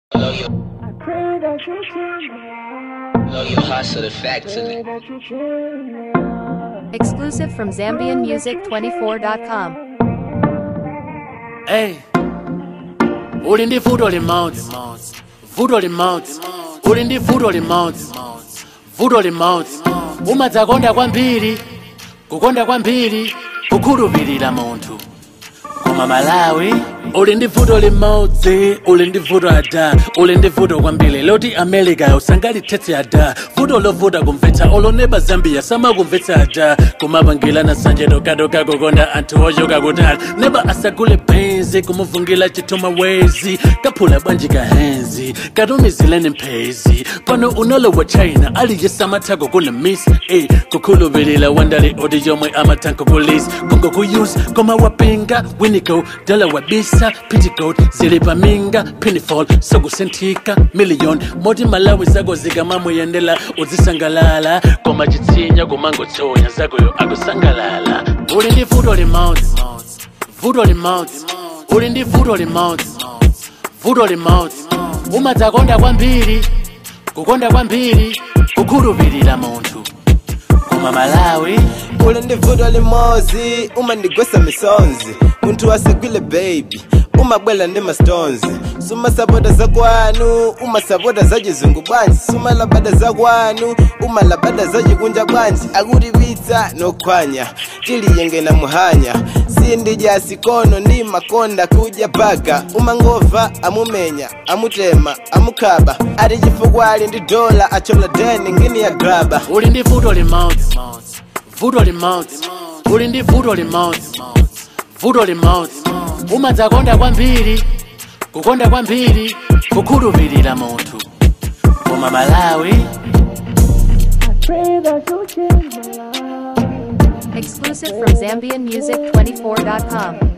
Know your, I pray that you change me. know your hustle, the facts in Pray it. that you change me. Exclusive from ZambianMusic24.com. Hey, uli ndi vuto limodzi vuto limodzi uli ndi vuto limodzi vuto limodzi umadzakonda kwambiri kukonda kwambiri kukhulupirira munthu koma malawi uli ndi vuto limodzi uli ndi vuto ada uli ndi vuto kwambiri loti america usangalithetsa ada vuto lovuta kumvetsa oloneba zambia samakumvetsa ada kumapangilana sanje tokadoka kukonda anthu ochoka kutali neba asagule benzi kumuvungila chithuma wezi kaphula bwanji kahenzi katumizileni mphezi pano unolo wa china aliye samathako kuna miss eh, kukhulupirira wandali oti yomwe amathanko kulisi kungokuyusa koma wapinga winigo dala wabisa pitigot zili paminga pinifol sokusenthika miliyoni moti malawi zako zikamamuyendela uzisangalala koma chitsinya kumangotsonya zakoyo akusangalala uli ndi vuto limodzi vuto limodzi uli ndi vuto limodzi vuto limodzi umadzakonda kwambiri kukonda kwambiri kukhulupirira munthu koma malawi uli ndi vuto limodzi umandigwesa misonzi munthu wasegwile baby umabwela ndi mastonzi sumasapota zakwanu umasapota za chizungu bwanji sumalabada zakwanu umalabada za chikunja bwanji akutipitsa nokhwanya tiliyengena muhanya sindidya sikono ndi makonda kudya baga umangova amumenya amutema amukhaba ati chifukwa ali ndi dola achola deni ngini ya graba uli ndi vuto limodzi vuto limodzi uli ndi vuto limodzi vuto limodzi umadzakonda kwambiri kukonda kwambiri kukhulupirira munthu koma malawi I pray that you change my life. Exclusive from ZambianMusic24.com.